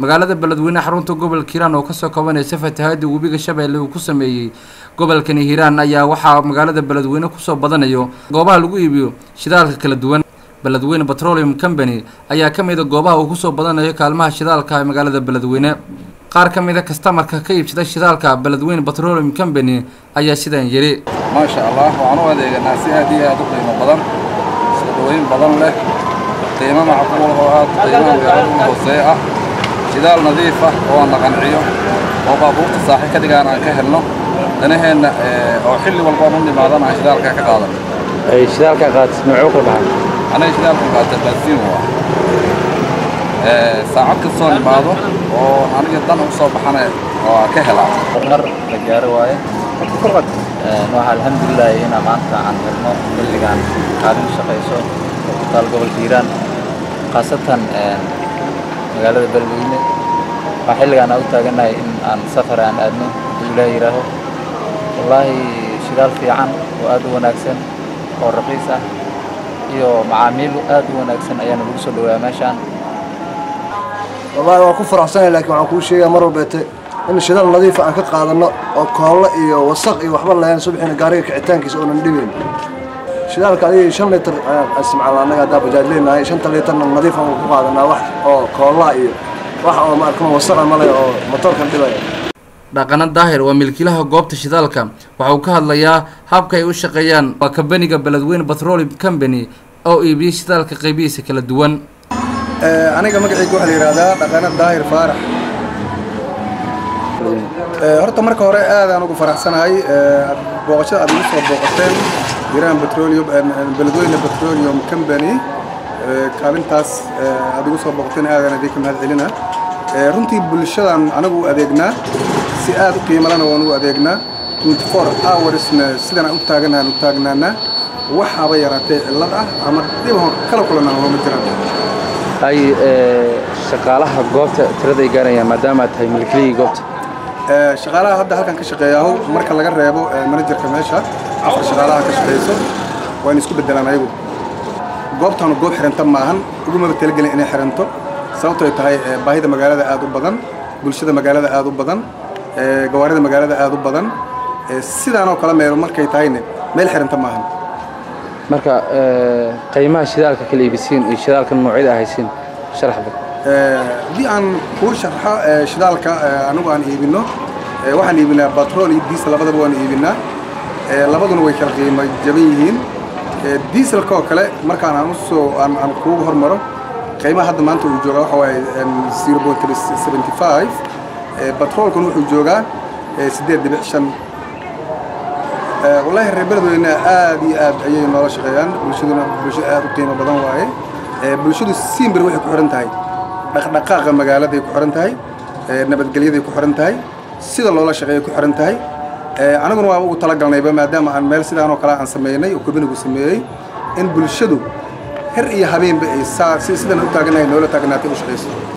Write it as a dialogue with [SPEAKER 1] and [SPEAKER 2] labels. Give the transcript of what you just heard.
[SPEAKER 1] magaalada beledweyne xarunta gobolka hiiraan oo kasoo kabanaysa fatahaadii webiga shabeelle uu ku sameeyey gobolkani hiiraan ayaa waxaa magaalada beledweyne kusoo badanayo goobaha lagu iibiyo shidaalka kala duwan beledweyne petroleum company ayaa ka mid a goobaha uu kusoo badanayo kaalmaha shidaalka ee magaalada beledweyne qaar ka mid a kastamarka ka iibsada shidaalka beledweyne petroleum company ayaa sidaan yidhi
[SPEAKER 2] maasha allah waxaan u adeeganaa si aad iyo aad u qiimo badan soo dhaweyn badan leh qiimo macquul oo aad qiimaha weerad u hooseeya ah shidaal nadiif ah oo aan la qanciyo oo baabuurta saaxi ka dhigaan aan ka helno danaheenna oo xilli walba aan u nimaadana aan shidaalka ka qaadan
[SPEAKER 3] shidaalka qaatis noocuu ka baxay
[SPEAKER 2] aniga shidaalka qaata baasiin waa saacad kastoo nimaado oo aniga dan u soo baxana oo aan ka helaa
[SPEAKER 4] horumar la gaaro waaye waxaa alxamdulilahi inaa maanta aan helno xilligan kaalin shaqayso oo ku taal gobolka hiiraan khaasatan magaalada beledweyne waxaa xilligaan aan u taagannahay in aan safar aan aadno hadduu ilaah yidhaaho wallaahi shidaal fiican oo aad u wanaagsan oo raqiis ah iyo macaamiil aad u wanaagsan ayaana lagu soo dhawaa meeshaan
[SPEAKER 5] wallahi waan ku faraxsanahay laakiin waxaan kuu sheegaa mar walbeete in shidaal nadiifa aan ka qaadanno oo koollo iyo wasaq iyo waxba lahayn subaxina gaariga kicitaankiisa oonan dhibayn shidaalka adigii shan litir ayaan isticmaalna annaga haddaa bajaaj leenahay shanta litirna nadiif aan ku qaadanaa wax oo koollaa iyo wax oo maarkama wasaqa male oo motoorkan dhibaya
[SPEAKER 1] dhaqana daahir waa milkiilaha goobta shidaalka waxa uu ka hadlayaa habka ay u shaqeeyaan waa kambaniga beledweyne petroleum company oo iibiya shidaalka qaybihiisa kala duwan
[SPEAKER 6] aniga magacayga waxaa la yidhaahdaa dhaqana daahir faarax horta marka hore aadaan ugu faraxsanahay booqashada aad igu soo booqateen hiiraan petroleum beledweyne petroleum company kaalintaas aad igu soo booqateen aadaan idinka mahad celina runtii bulshadan anagu u adeegnaa si aad u qiimalana waan u adeegnaa 24 hoursna sidaan u taaganahan u taagnaanaa waxaaba yaraatee cillad ah ama dhib kala kulanaa ma jiraan
[SPEAKER 3] ay shaqaalaha goobta tirada ay gaarayaan maadaama aad tahay milkilihii goobta
[SPEAKER 6] shaqaalaha hadda halkan ka shaqeeyaaho marka laga reebo manajerka meesha afar shaqaalaha ka shaqeyso waan isku bedelaan ayagu goobtanu goob xiranta maahan ugumaba talagelin inay xiranto sababtoo ay tahay baahida magaalada aad u badan bulshada magaalada aad u badan gawaarida magaalada aad u badan sidaanoo kale meelo markay tahayne meel xiranta maahan
[SPEAKER 3] marka qiimaha shidaalka kala iibisiin iyo shidaalka noocyada ahaysiin sharaxda
[SPEAKER 6] haddii aan kuu sharxo shidaalka anigu aan iibinno waxaan iibinaa batrool iyo diesel labadaba waan iibinaa labaduna way kala qiimo jaban yihiin dieselka oo kale markaan aan usoo aan aan kuugu hormaro qiimaha hadda maanta uu joogaa waxa waaye zero point seventy five batroolkuna wuxuu joogaa siddeed dhibic shan wallaahi reer beledweyne aad iyo aad ayay noola shaqeeyaan bulshaduna bulsho aad u qiimo badan waaye bulshadu simbir waxay ku xihan tahay dhaqdhaqaaqa magaaladay ku xihan tahay nabadgelyaday ku xihan tahay sida loola shaqeeya ku xihan tahay anaguna waa ugu talagalnayba maadaama aan meel sidaan oo kale aan sameynay oo kubinigu sameeyey in bulshadu her iyo habeenba ay sidan u taaganahay noola taagnaatay u shaqayso